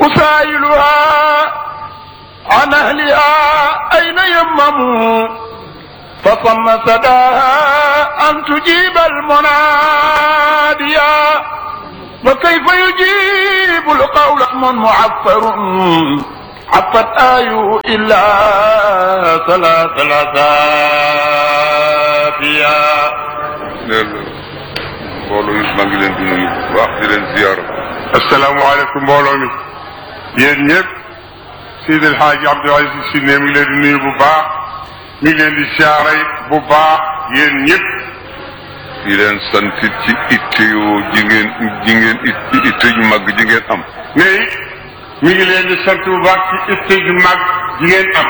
أسائلها عن أهلها أين يمموا فصم سداها أن تجيب المناديا وكيف يجيب القول من معفر عفت آي إلا ثلاث لثافيا neel mbooloo mi maa ngi leen di nuyu bu baax di leen ziyaara asalaamaaleykum mbooloo mi yéen ñëpp Seydi El Hadji Abdoul Aziz Sy ne mi ngi leen di nuyu bu baax mi ngi leen di ziyaara bu baax yéen ñëpp di leen sant ci itte yoo ji ngeen ji ngeen itte ju mag ji ngeen am ne mi ngi leen di sant bu baax ci itte ju mag ji ngeen am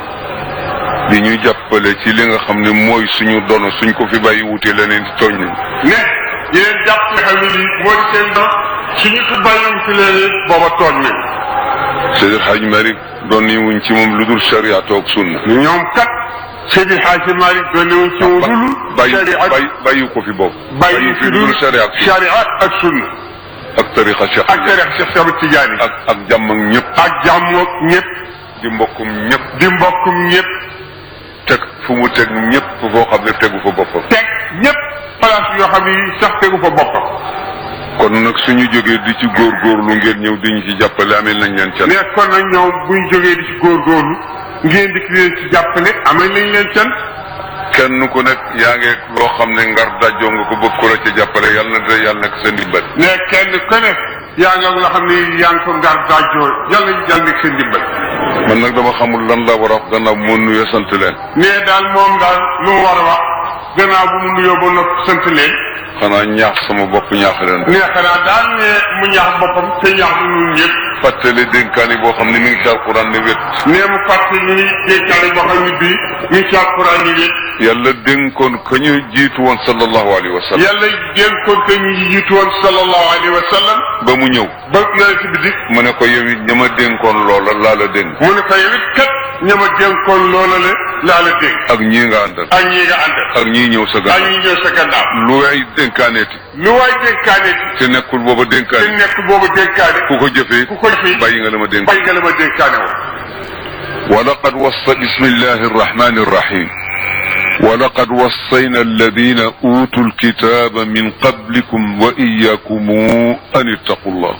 di ñu jàppale ci li nga xam ne mooy suñu dono suñ ko fi bàyyi wute leneen di tooñ nañ ne yéen jàpp nga xam ne lii moo di seen doon suñu ko bàyyi wute leneen booba tooñ nañ Seydi El Hadji Malick doon ni wuñ ci moom lu dul sharia toog sunna ñoom kat Seydi El Hadji Malick doon ni wuñ ci moom lu dul bàyyi bàyyi bàyyi ko fi boobu bàyyi fi dul sharia ak sunna sharia ak sunna ak tariqa Cheikh ak tariqa Cheikh Ahmed Tidiane ak ak jàmm ak ñëpp ak jàmm ak ñëpp di mbokkum ñëpp di mbokkum ñëpp teg fu mu teg ñëpp foo xam ne tegu fa boppam teg ñëpp place yoo xam ni sax tegu fa boppam kon nag suñu jógee di ci góorgóorlu ngeen ñëw di ñu ci jàppale amee nañ leen can mais kon nag ñoom buñ jógee di ci góorgóorlu ngeen di leen ci jàppale amee nañ leen can kenn ku nekk yaa ngi loo xam ne ngar dajjoo nga ko bëgg ko la ca jàppale yàlla na de yàlla nekk seen ndimbal mais kenn ku ne yaa ngi loo xam ne yaa ngi ko ngar daajoo yàlla yàlla nekk seen ndimbal man nag dama xamul lan la war a wax gannaaw bu ma nuyoo sant leen mais daal moom daal lu mu war a wax gannaaw bu mu nuyoo ba noppi sant leen xanaa ñaax sama bopp ñaax leen mais xanaa daal ne mu ñaax boppam te ñaax lu ñun ñëpp fàttali dénkaani boo xam ne mi ngi ci alquran ne wét nee mu fàtte ñu ni dénkaane boo xam ne bii mi ngi ci alquran ni wét yàlla dénkoon ka ñu jiitu woon sallallahu alayhi wa sallam yàlla dénkoon ko ñu jiitu woon sallallahu alayhi wa sallam ba mu ñëw ba yonent bi di mu ne ko yow it ña ma dénkoon loola laa la dénk mu ne ko yow it kat ña ma dénkoon loola la laa la dénk ak ñii nga àndal ak ñii nga àndal ak ñii ñëw sa ak gannaaw ñii ñëw sa gannaaw lu way dénkaaneeti lu waay dénkaane te nekkul booba te dénkaane nekk boobu dénkaane ku ko jëfee ku ko defee bàyyi nga la ma dénk bay nga la ma dénkaane woon ولقد وصى بسم الله الرحمن الرحيم ولقد وصينا الذين أوتوا الكتاب من قبلكم وإياكم أن اتقوا الله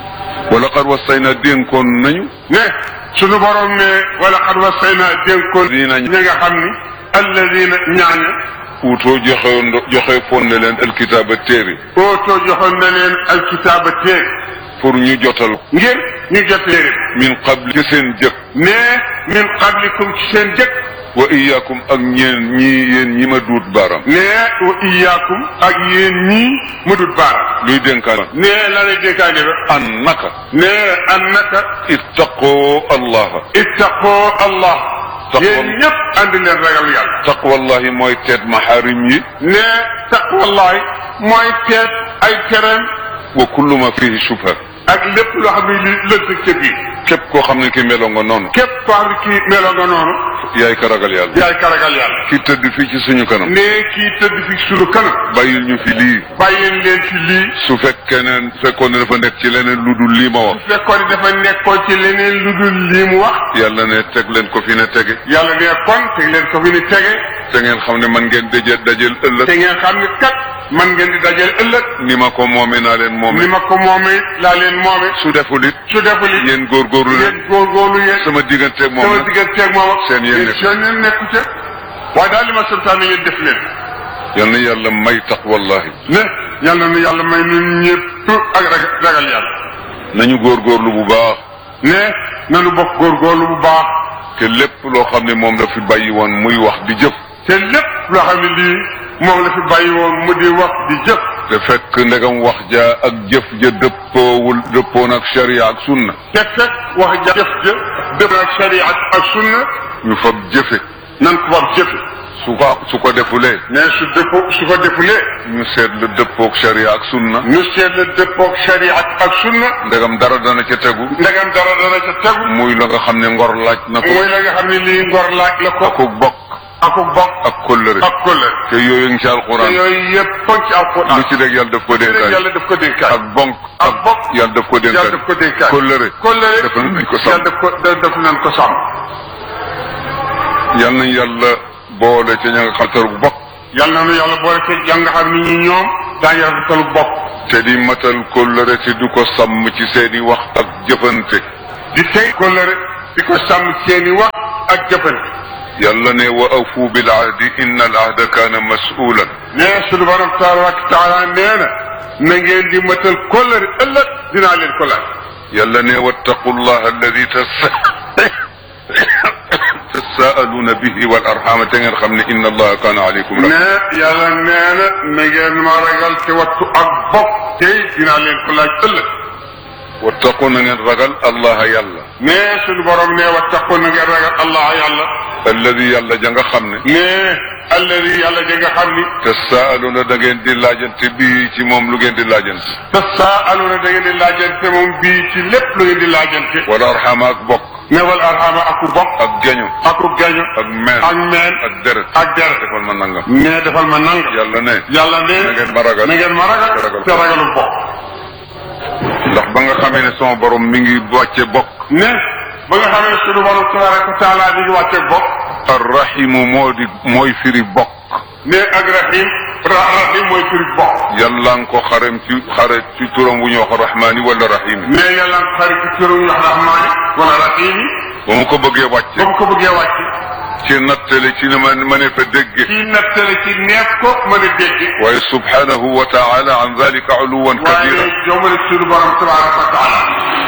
ولقد وصينا دينكم نيو ne sunu borom ne wala xad wasayna dénkoon Dina- ñi nga xam ni alladina ñaaña أوتوا جخي جخي فون لين الكتاب التيري ootoo joxoon na leen alkitaaba téere pour ñu jotal ngir ñu jot téere min qabli ci seen jëkk ne min qablikum ci seen jëkk wa iyaakum ak ñeen ñi yéen ñi ma duut baaraam ne wa iyaakum ak yéen ñii mu dut baara luy dénkaan ne la lay dénkaane ba an naka ne annaka ittaqoo allaha ittaqoo allah Taqwa- yéen ñëpp andi leen ragal yàlla taqwallahi mooy teet maxaarim yi ne taqwallahi mooy teet ay tereem wa kullu ma fihi shubha ak lépp loo xam ne li lënt ca biir képp koo xam ne ki meloo nga noonu képp koo xam ne kii meloo nga noonu yaay ka ragal yàlla yaay ka ragal yàlla ki tëdd fii ci suñu kanam ne kii tëdd fi sunu kanam bàyyil ñu fi lii bàyyeen leen ci lii su fekkee ne fekkoon ne dafa nekk ci leneen lu dul lii ma wax su fekkoon ne dafa nekkoon ci leneen lu dul lii mu wax yàlla ne teg leen ko fi ne tege yàlla ne kon te leen ko fi ni tege te ngeen xam ne man ngeen daje dajel ëllëg te ngeen xam ne kat man ngeen di dajale ëllëg ni ma ko moome naa leen moome ni ma ko moomee laa leen moome su deful it su deful it yéen góorgóorlu yéen leen góorgóorlu yéen sama digganteeg moom sama nag digganteeg moom ak seen yéen nekku. seen yéen nekku ca waaye daal li ma santaane ngeen def leen yal na yàlla may taqwallahi ne yàlla na yàlla may nun ñëpp ak ragal ragal yàlla nañu góorgóorlu bu baax ne nanu bokk góorgóorlu bu baax te lépp loo xam ne moom la fi bàyyi woon muy wax di jëf te lépp loo xam ne lii moom la fi bàyyi woon mu di wax di jëf te fekk ndegam wax ja ak jëf ja dëppoowul dëppoon ak sharia ak sunna te fekk wax ja jëf ja dëpp ak shariat ak sunna ñu fab jëfe nan ko war jëfe su ko su ko defulee ne su dëppo su ko defulee ñu seet la dëppook sharia ak sunna ñu seet la dëppoog shariat ak sunna ndegam dara dana ca tegu ndegam dara dara ca tegu muy la nga xam ne ngor laaj na ko mooy la nga xam ne lii ngor laaj la ko akuk bokk aku bokk ak kóllëre ak kóllëre te yooyu ngi ci te alquran yooyu yëpp foog ci alquran lu ci rek yàlla daf ko rek dénkaay yàlla daf ko dénkaay ak bonk ak bokk yàlla daf ko yàlla dénkaay daf ko dénkaay kóllëre kóllëre dafa nañ ko yàlla sàmm daf ko daf nañ ko sàmm yal nañ yàlla boole ca ña nga xaltar bu bokk yàlla na nu yàlla boole ci jàng nga xam ni ñi ñoom daañu rafetalu bokk te di matal kóllëre te du ko sàmm ci seeni wax ak jëfante di tey kóllëre di ko sàmm seeni wax ak jëfante yàlla ne wa awfu bil ahdi inna al ahda kaana masuulan nee suñu borom tabaraka taala nee na na ngeen di matal kóllëre ëllëg dinaa leen ko laaj yàlla ne wattaqu llah alladi tasaaluuna bihi wal arxama te ngeen xam ne inna allaha kaana aleykum raqiba ne yàlla nee na na ngeen ma ragal te wattu ak bokk tey dinaa leen ko laaj ëllëg wattaqu na ngeen ragal allaha yàlla ne suñu borom ne wattaqu na ngeen ragal allah yàlla alladi yàlla ja nga xam ne ne alladi yàlla ja nga xam ni tasaaluuna da ngeen di laajante bii ci moom lu ngeen di laajante tasaaluna da ngeen di laajante moom bii ci lépp lu ngeen di laajante wal arxama ak bokk ne wal arhama aku bokk ak geño aku gaño ak meen ak meen ak deret ak deret defal ma nangam ne defal ma nang yàlla ne yàlla ne na ngeen ma ragal na ngeen ma ragal te ragal te ragalu bokk ndax ba nga xamee ne sama borom mi ngi wàcce bokk ne ba nga xam ne suñu borom tabaraka wa taala mi ngi wàcce bokk arrahimu moo di mooy firi bokk ne ak rahim ra rahim mooy firi bokk yàlla nga ko xarem ci xare ci turam wu ñu wax rahmaani wala rahimi ne yàlla nga xarit ci turam wax rahmaani wala rahimi ba mu ko bëggee wàcce ba mu ko bëggee wàcc ci nattale ci ne ma ma ne fa dégge ci nettale ci neef ko mën a dégg waaye subhanahu wa taala an dalika uluwan kabira waaye jomale suñu borom tabaraka wa taala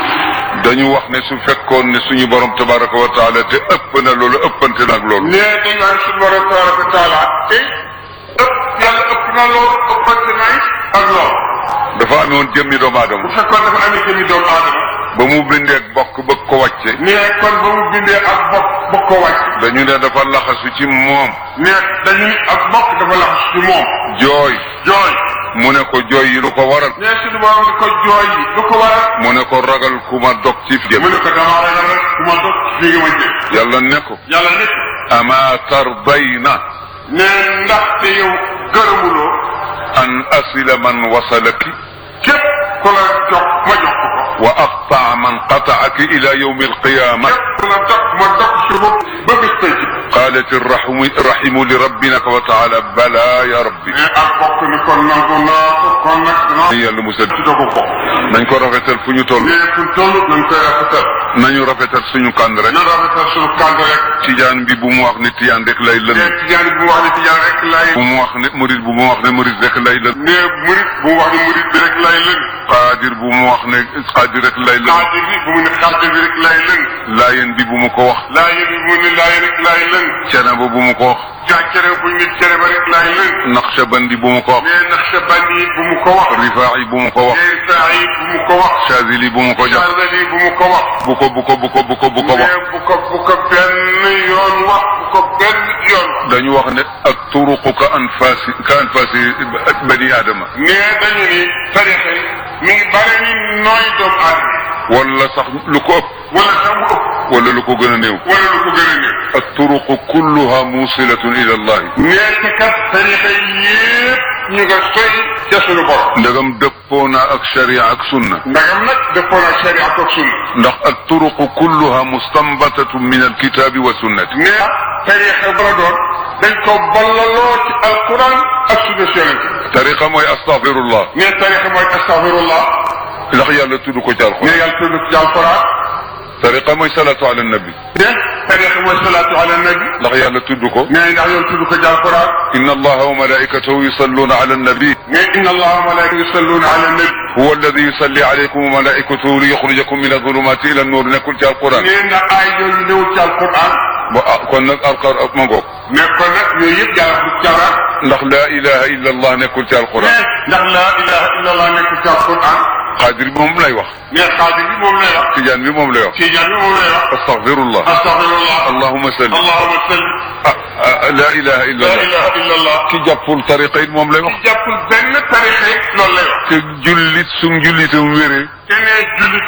dañu wax ne su fekkoon ne suñu borom tabaraka wa taala te ëpp na loolu ëppante nag loolu ne dañu wax suñu borom tabaraka wa taala te ëpp yàlla ëpp na loolu ëppante nay ak loolu dafa amoon jëmmi doomu bu aadama fekkoon dafa amee jëmi doomu aadama ba mu bindeeg bokk bëgg ko wàcce ne kon ba mu bindee ak bokk bokk ko wàcc dañu ne dafa laxasu ci moom ne dañuy ak bokk dafa laxas ci moom jooy jooy mu ne ko jooy yi lu ko waral ne suñu borom di ko jooy yi lu ko waral mu ne ko ragal ku ma dog ci jëm mu ne ko damaa ragal rek ku ma dog fii nga ma jëm yàlla ne ko yàlla nekk ama tardayna ne ndaxte yow gërëmuloo an asila man wasalaki képp ku la jox ma jox ko ko wa aqtaa man qataaki ila yawmi alqiyama képp ku la dog ma dog si bopp ba bis tey ci qalat irrahimu irrahimu li rabbina wa taala bala ya rabbi ne ak bokk ni kon nangu naa ko kon nag danaa yàlla musal ci dogu bokk nañ ko rafetal fu ñu toll ne fu toll nañ koy rafetal nañu rafetal suñu kànd rek nan rafetal suñu kànd rek tijaan bi bu mu wax ne tijaan rek lay lën ne tijaan bu mu wax ne tijaan rek lay bu mu wax ne murid bu mu wax ne murid rek lay lën ne murit bu mu wax ne murit bi rek lay lën qaadir bu mu wax ne qaadir rek lay lën xaadir bi bu mu ne xaadir bi rek lay lën laayeen bi bu mu ko wax laayeen bi bu mu ne laayeen rek lay lën cene ba bu mu ko wax jaa cere bu ñu ne cere ba rek lay lën naqshbandi bu mu ko wax ne nax sa bandi yi bu mu ko wax rifaa'i bu mu ko wax ne saa yi bu mu ko wax chazili bu mu ko jox Chazali bu mu ko wax bu ko bu ko bu ko bu ko bu ko wax ne bu ko bu ko benn yoon wax bu ko benn yoon wax dañu wax ne ak turuqu ka anfaasi ka anfaasi bani aadama ne dañu ni tarixa yi mi ngi bare ni nooy doomu aadama wala sax lu ko ëpp wala sax mu ëpp wala lu ko gën a néew wala lu ko gën a néew ak turuqu kulluha musilatun ila allahi nee te kat tarixa yépp ñu nga soy ca sunu borom ndegam dëppoo na ak sharia ak sunna ndagam nag dëppoo na sharia ak sunna ndax ak turuqu kulluha mustanbatatun min alkitabi wa sunnati nee tarixa bara doon dañ ko ballaloo ci alquran ak sunna si yonente tariqa mooy astaghfirullah nee tarixa mooy astaghfirullah ndax yàlla tudd ko ci alquran nee yàlla tudd ci alquran tariqa mooy salatu ala nabi ne tarixa mooy salaatu ala nabi ndax yàlla tudd ko nee ndax yow tudd ko ci alquran inna allaha wa malaikatahu yusalluna ala nabi ne inna allaha wa malaikatu yusalluna ala nabi huwa alladi yusalli alaykum wa malaikatuhu li yuxrijakum min adulumati ila annur nekkul ci alquran nee na aay yooyu ñëw ci alquran ba ah kon nag alqar ma ngoog ne kon nag yooyu yëpp yàlla du cawar ndax la ilaha illa allah nekkul ci alquran ne ndax la ilaha illa allah nekkul ci alquran xaadir bi moom lay wax ne xaadir bi moom lay wax tijaan bi moom lay wax tijaan bi moom lay wax astaghfirullah astaghfirullah allahumma salli allahumma salli ah ah la ilaha illa la allah ilaha illa allah ki jàppul tariqa it moom lay wax jàppul benn tarixa yi loolu lay wax te jullit su njullitam wéree te ne jullit képp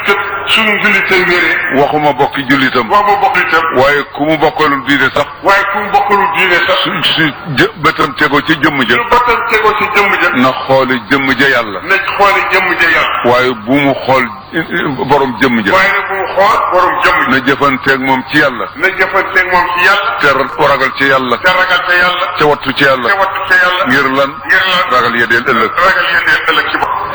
suñu jullitam wéree waxuma bokki jullitam wax ma bokk itam waaye ku mu bokkalul diine sax waaye ku mu bokkalul diine sax su su jë bëtam tegoo ci jëmm ja su bëtam tegoo ci jëmm ja na xooli jëmm ja yàlla na xooli jëmm ja yàlla waaye bu mu xool borom jëmm ja waaye nag bu mu xool borom jëmm ja na jëfanteeg moom ci yàlla na jëfanteeg moom ci yàlla te ragal ci yàlla te ragal te yàlla te wattu ci yàlla te wattu te yàlla ngir lan ngir lan ragal yedeel ëllëg ragal yéen ëllëg ci bopp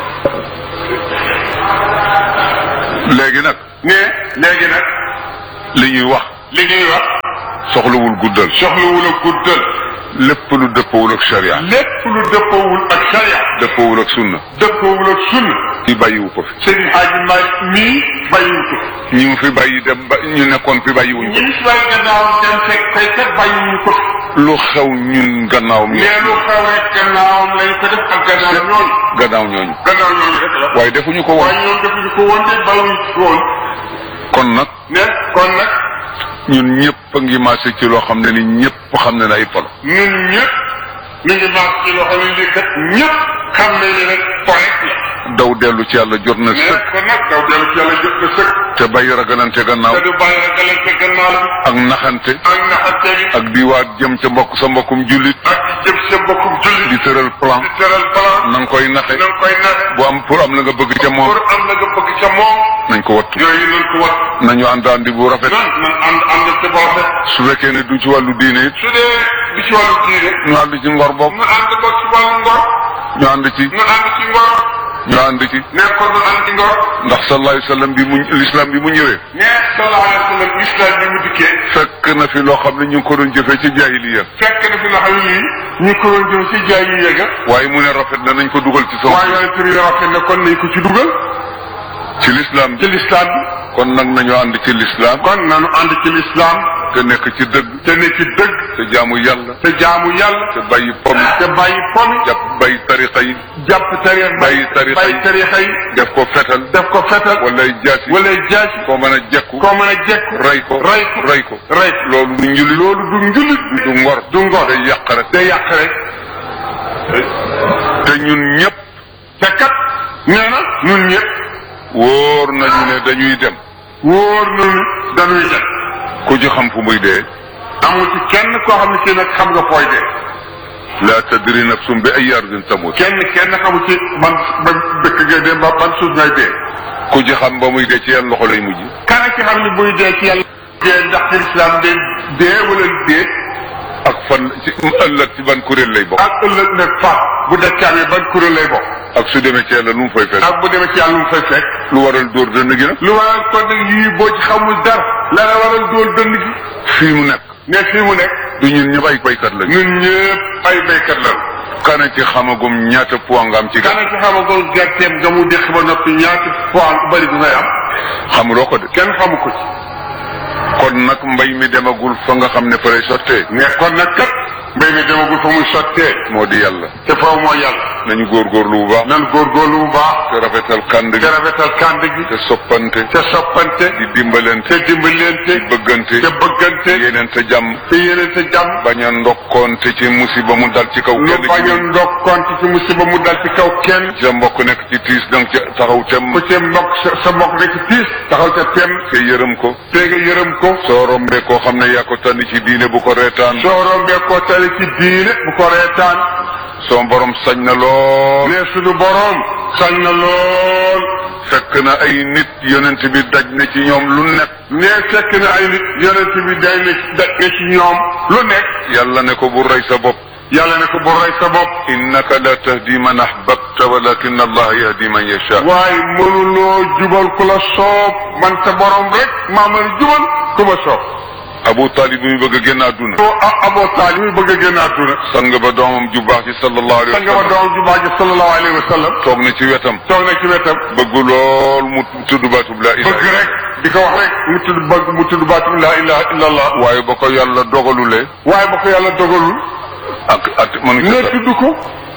léegi nag ne léegi nag li ñuy wax li ñuy wax soxlawul guddal soxlawul a guddal lépp lu dëppawul ak sharia lépp lu dëppawul ak sharia dëppawul ak sunna dëppawul ak sunna ci bàyyiwu ko fi sëñ Hadji Malick mii bàyyiwu ko ñi mu fi bàyyi dem ba ñu nekkoon fi bàyyiwuñ ñi ko si bàyyi gannaawam dem fekk kay kat bàyyiwuñu ko lu xew ñun gannaawam ñu mais lu xewee gannaawam lañ ko def ak gannaaw ñooñu gannaaw ñooñu gannaaw ñooñu rek la waaye defuñu ko woon waaye ñoom defuñu ko woon de bàyyiwuñu ko woon kon nag ne kon nag ñun ñëpp a ngi maase ci loo xam ne ni ñëpp xam ne na ay polo ñun ñëpp ñu ngi maas ci loxo ni lii kat ñëpp xam nañ ne rek point la daw dellu ci yàlla jot na mais sëkk kon nag daw dellu ci yàlla jot na sëkk te bàyyi ragalante gannaaw te du bàyyi ragalante gannaaw bi ak naxante ak naxante bi ak di waat jëm ca mbokk sa mbokkum jullit ak di jëm sa mbokkum julli di tëral plan di teral plan na nga koy naxe na nga koy naxe bu am pour am la nga bëgg ca moom pour am na nga bëgg ca moom nañ ko wattu yooyu nañ ko wat nañu ànd àndi bu rafet nan nan ànd ànd ci boppam su fekkee ne du ci wàllu diine it su dee di ci wàllu diine ñu ànd ci ngor bokk ñu ànd ko ci wàllu ngor ñu ànd ci ñu ànd ci ngor ñu ànd ci nekkoon ñu ànd ci ngor ndax sallallahu alayhi wa sallam bi mu l'islam bi mu ñëwee ne sallallahu alayhi wa sallam islam bi mu dikkee fekk na fi loo xam ne ñu ngi ko doon jëfee ci jaahiliya fekk na fi nga xam ne lii ñu ko doon jëm ci jaay yu yegga waaye mu ne rafet na nañ ko dugal ci sama waaye yonent bi rafet na kon nañ ko ci dugal ci l'islam ci bi lislaam bi kon nag nañu ànd ci l'islam kon nanu ànd ci lislaam te nekk ci dëgg te ne ci dëgg te jaamu yàlla te jaamu yàlla te bàyyi pom te bàyyi pomi jàpp bàyyi tariqa yi jàpp tariix bàyyi tarixa yi bàyyi tarixa yi def ko fetal def ko fetal wala jaasi wala jaasi koo mën a jekku koo mën a jekku rey ko rey ko rey ko rey loolu du njullit loolu du njulit du ngor du ngor day yàq rek day yàq rek te ñun ñëpp te kat nee na ñun ñëpp wóor nañu ne dañuy dem wóor nañu dañuy dem ku ci xam fu muy dee amul ci kenn koo xam ne ci nag xam nga fooy dee la tadri nafsum bi ay ardin tamut kenn kenn xamul ci ban ban dëkk ngay dee ba ban suuf ngay dee ku ci xam ba muy dee ci yan loxo lay mujj kana ci xam ne buy dee ci yàlla dee ndax ci lislaam dee dee wala dee ak fan ci ëllëg ci ban kuréel lay bokk ak ëllëg nag fa bu dëkk amee ban kuréel lay bokk ak su demee ci yàlla lu mu fay fekk ak bu demee ci yàlla lu mu fay fekk lu waral dóor dënn gi nag lu waral kon nag yii boo ci xamul dara la la waral dóor dënn gi fii mu nekk ne fii mu nekk du ñun ñëpp ay baykat lañu ñun ñëpp ay béykat la kana ci xamagum ñaata poids nga am ci kana ci xamagol gerteem nga mu déq ba noppi ñaati poids bu bëri bu ngay am xamuloo ko de kenn xamu ko ci kon nag mbay mi demagul fa nga xam ne fa lay sottee ne kon nag kat mbéy mi demagul fa muy sottee moo di yàlla te foofu mooy yàlla nañu góorgóorlu bu baax nan góorgóorlu bu baax te rafetal kànd gi te rafetal kànd gi te soppante te soppante di dimbalante te dimbalante di bëggante te bëggante yeneen te jàmm te yéene te jàmm bañ a ndokkoonte ci musiba mu dal ci kaw nu kenn ci bañ a ñun ndokkonte ci musiba mu dal ci kaw kenn sa mbokk nekk ci tiis danga ca taxaw tem ku ci mbokk sa sa mbokk nekk ci tiis taxaw ca tem te yërëm ko te nga yërëm ko soo rombee koo xam ne yaa ko tànn ci diine bu ko reetaan soo rombee koo tali ci diine bu ko reetaan soo borom sañ na lool ne suñu boroom sañ na lool fekk na ay nit yonent bi daj na ci ñoom lu nekk ne fekk na ay nit yonent bi day ne daj na ci ñoom lu nekk yàlla ne ko bu rey sa bopp yàlla ne ko bu rey sa bopp innaka la tahdi man ahbabta walakin allah yahdi man yasha waaye mënuloo jubal ku la soob man sa borom rek maa mën a jubal ku ma soob abu talib mi bëgg a génn àdduna soo a aboo taalib mi bëgg a génn àdduna sang ba doomam ju baax ci sallallahu alayhi sa nga wa ma sallam doom ju baax ji sallallahu alayhi wa sallam toog na ci wetam toog na ci wetam bëgg lool mu tudd baatub la bëgg ilaha rek di ko wax rek mu tudd bëgg mu tudd baatu laa ilaha illa allah waaye ba ko yàlla dogalulee waaye ba ko yàlla dogalul ak at mënu ne ci tudd ko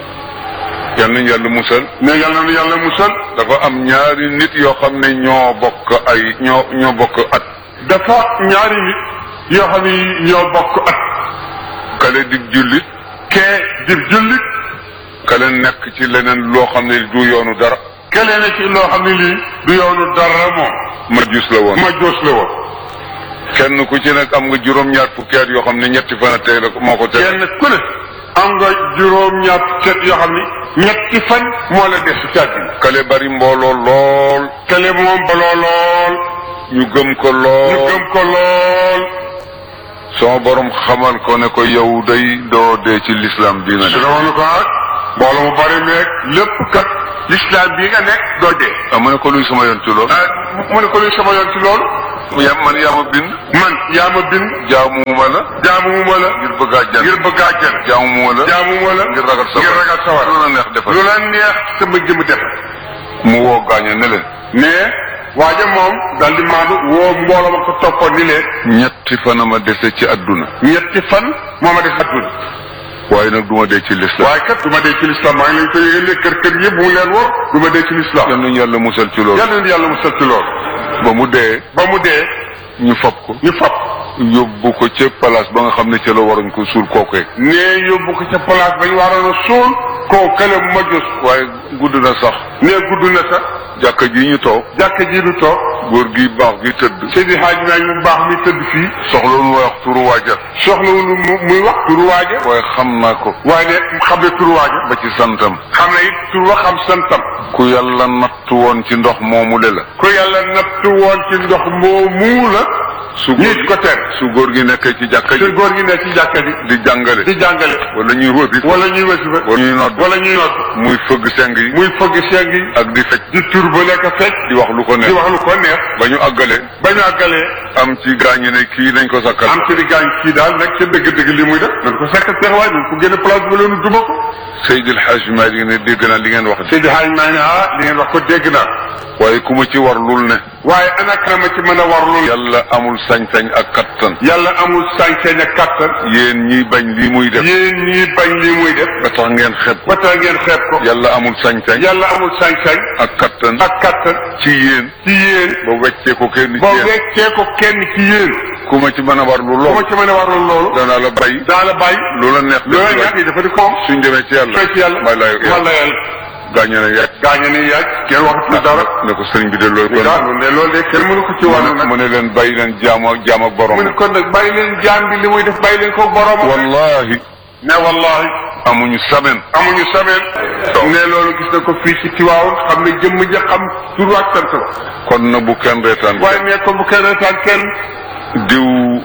yal nañ yàlla musal ne yàlla na yàlla musal dafa am ñaari nit yoo xam ne ñoo bokk ay ñoo ñoo bokk at dafa ñaari nit yoo xam ne ñoo bokk at kale di jullit kee di jullit kale nekk ci leneen loo xam ne du yoonu dara kelee na ci loo xam ne lii du yoonu dara moom majus la woon majjoos la woon kenn ku ci nekk am nga juróom-ñaar fukki at yoo xam ne ñetti fan a tey la ko moo ko tey kenn ku ne am nga juróom-ñaar set yoo xam ni ñetti fan moo la des ci àddina kale bari mbooloo lool kele moom baloo lool ñu gëm ko ñu lool gëm ko lool sama borom xamal ko ne ko yow day doo dee ci l'islam bii nga su ne doon ko ak mbooloo mu bari meeg lépp kat l'islam bii nga nekk doo dee ah mu ne ko luy sama yoon ci loolu ah mu ne ko luy sama yoon ci loolu ya man yaa ma bind man yaa ma bind jaamuma la jaamuma la ngir bëgg a jàng ngir bëgg àjjana jaamuma la jaamuma la ngir ragal sa ngir ragal sa war lu la neex defal lu la neex sama jëm def mu woo gaañe ne leen mais waaja moom daal di maandu woo mbooloo ma ko toppoon ni leen ñetti fan a ma dese ci adduna ñetti fan moo ma def adduna waaye nag du ma dee ci l'islam waaye kat du ma dee ci l'islam maa ngi leen ko yëgalee kër kër yëpp mu leen wor du ma dee ci l'islam yal nañu yàlla musal ci loolu yàlla na yàlla mu sal ci loolu ba mu dee ba mu dee ñu fab ko ñu fab yóbbu ko ca place ba nga xam ne ca la waruñ ko suul kookee nee yóbbu ko ca place ba ñu waroon a suul koo kële ma jos waaye gudd na sax nee gudd na sax jàkka ji ñu toog jàkka ji du toog góor gi baax gi tëdd Seydi Hadji Maalik mu baax mi tëdd fii soxla nu wax turu waaja soxlawul mu muy wax turu waaja waaye xam naa ko waaye ne xam ne turu waaja ba ci santam xam ne it turu wa xam santam ku yàlla nattu woon ci ndox moomu le la ku yàlla nattu woon ci ndox moomu la su góor nit ko tere su góor gi nekkee ci jàkka te ji góor gi ne ci jàkka ji di jàngale di jàngale wala ñuy wëbi wala ñuy wasifa wala ñuy nodd wala ñuy nodd muy fëgg seng yi muy fëgg seng yi ak di fecc di tur ba nekk fecc di wax lu ko di neex wax lu ko neex ba ñu àggale ba ñu àggalee am ci gaañi ne kii nañ ko sakkal am ci di gaañ kii daal nag ca dëgg-dëgg li muy def nañ ko sekk teexawaay nañ ko génne place ba leenu duma ko Seydil Hadj Malick ne dégg naa li ngeen wax de Seydi Hadj maa ne ah li ngeen wax ko dégg naa waaye ku ma ci war lul ne waaye ana kan ma ci mën a war loolu yàlla amul sañ-sañ ak kattan yàlla amul sañ-sañ ak kattan yéen ñiy bañ lii muy def yéen ñii bañ li muy def ba tax ngeen xeeb ko ba tax ngeen xeeb ko yàlla amul sañ-sañ yàlla amul sañ-sañ ak kattan ak kattan ci yéen ci yéen ba weccee ko kenn ci boo yéen weccee ko kenn ci yéen ku ma ci mën a war lu bu ma lool ci mën a war loolu danaa la bay daa la bàyyi lu la neex loolu def nag yi dafa di koom suñ demee ci yàlla fekk yàlla may lay wala yàlla gaañe ne yàgg gaañe ni yaaj kenn waxatul dara ne ko sëriñ bi de loolu kon daal ne loolu de kenn mënu ko ci wàllu nag mu ne leen bàyyi leen jaam ak jaam ak borom mu ne kon nag bàyyi leen jaam bi li muy def bàyyi leen ko boromam wallahi ne wallahi amuñu semaine amuñu sameen ne loolu gis na ko fii ci Tiwaawoon xam ne jëmm ja xam tur ak sant la kon na bu kenn reetaan waaye ne ko bu kenn retaan kenn diw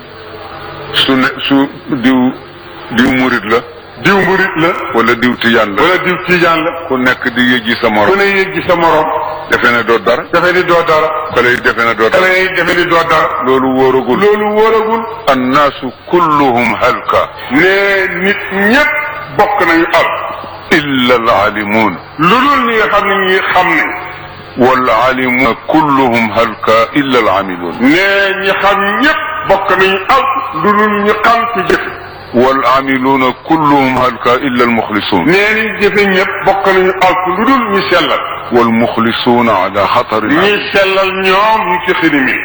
su ne su diw diw murit la diw murit la wala diw tijaan la wala diw tiijaan la ku nekk di yëjji sa ku morom ne yëg gi sa morom defe ne doo dara defe ni doo dara xale yi defe ne doo dara xale yi defe ni doo dara loolu wóoragul loolu wóoragul annaasu kulluhum halka ne nit ñépp bokk nañu al illa alaalimuun lu dul ñi nga xam ne ñi xam ne waalaalimuuna kulluhum halka illa alaamiluun ne ñi xam ñépp bokk nañu al lu dul ñu xam ci jëfe waalaamiluuna kulluhum halka illa almuxlisuun nee ni jëfe ñépp bokk nañu al lu dul ñu sellal walmuxlisuuna ala xatari ñi sellal ñoom ñu ci xini mi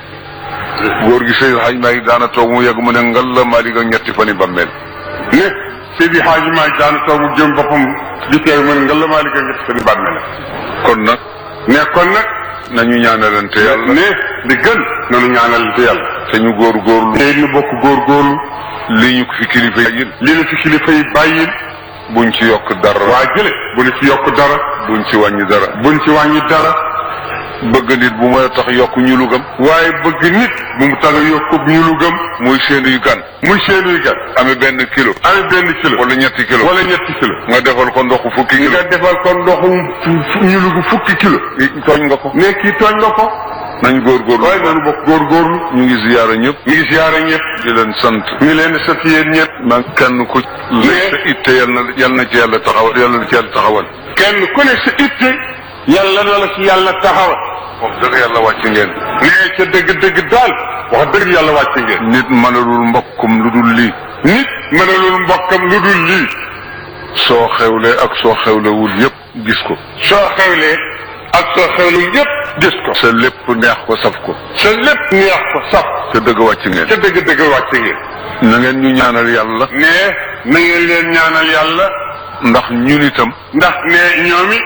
góor gi Seydi Haj Maalik daana toog mu yegg mu ne ngal la Maalik ak ñetti fani bàmmeel ne Seydi Hadji Malick daana toog mu jëm boppam di teew mën nga la maa liggéey ñett seen bàmme la kon nag ne kon nag nañu ñaanalante yàlla ne li gën nanu ñaanalante yàlla te ñu góor góorlu te ñu bokk góorgóorlu li ñu ko fi kilifa yi li la fi kilifa yi bàyyil buñ ci yokk dara waa jële bu ñu ci yokk dara buñ ci wàññi dara buñ ci wàññi dara bëgg nit bu mooy tax yokk ñu lu gëm waaye bëgg nit bu mu tax a yokk ñu lu gëm muy seenuy gan muy seenuy gan amee benn kilo amee benn kilo wala ñetti kilo wala ñetti kilo nga defal ko ndoxu fukki kilo nga defal ko ndoxum ñu lu fukki kilo tooñ nga ko ne kii tooñ nga ko nañ góorgóorlu waaye nanu bokk góorgóorlu ñu ngi ziyaara ñëpp ñu ngi siyaare ñëpp di leen sant ñu leen di sant yéen ñëpp man kenn ku lay sa itte yal na yal na ci yàlla taxawal yal na ci yàlla taxawal kenn ku ne sa itte yàlla na la ci yàlla taxawal wax dëgg yàlla wàcc ngeen nee ca dëgg-dëgg daal wax dëgg yàlla wàcc ngeen nit mënalul mbokkum lu dul lii nit mënalul mbokkam lu dul lii soo xewlee ak soo xewlewul yépp gis ko soo xewlee ak soo xewlu yépp gis ko sa lépp neex ko saf ko sa lépp neex ko saf te dëgg wàcc ngeen ca dëgg-dëgg wàcc ngeen na ngeen ñu ñaanal yàlla nee na ngeen leen ñaanal yàlla ndax ñun itam ndax ne ñoomi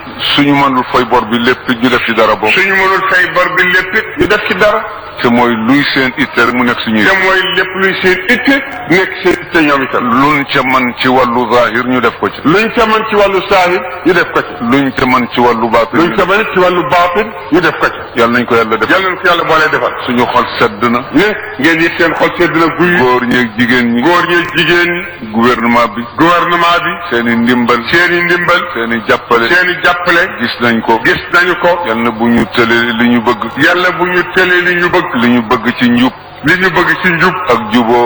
suñu mënul fay bor bi lépp ñu def ci dara boobu suñu mënul fay bor bi lépp it ñu def ci dara te mooy luy seen itte rek mu nekk suñuy te mooy lépp luy seen itte nekk seen itte ñoom itam luñ ca man ci wàllu zahir ñu def ko ci luñ ca mën ci wàllu saahir ñu def ko ci luñ ca man ci wàllu baatin luñ ca mën ci wàllu baatin ñu def ko ci yàlla nañ ko yàlla def yàlla na ko yàlla boolee defal suñu xol sedd na ne ngeen yëg seen xol sedd na guy góor ñeeg jigéen ñi góor ñi jigéen ñi gouvernement bi gouvernement bi seen i ndimbal seen i ndimbal seen i jàppale seen i jàppale gis nañ ko gis nañu ko yàlla na bu ñu tëlee li ñu bëgg yàlla bu ñu tëlee li ñu bëgg li ñu bëgg ci njub li ñu bëgg ci njub ak juboo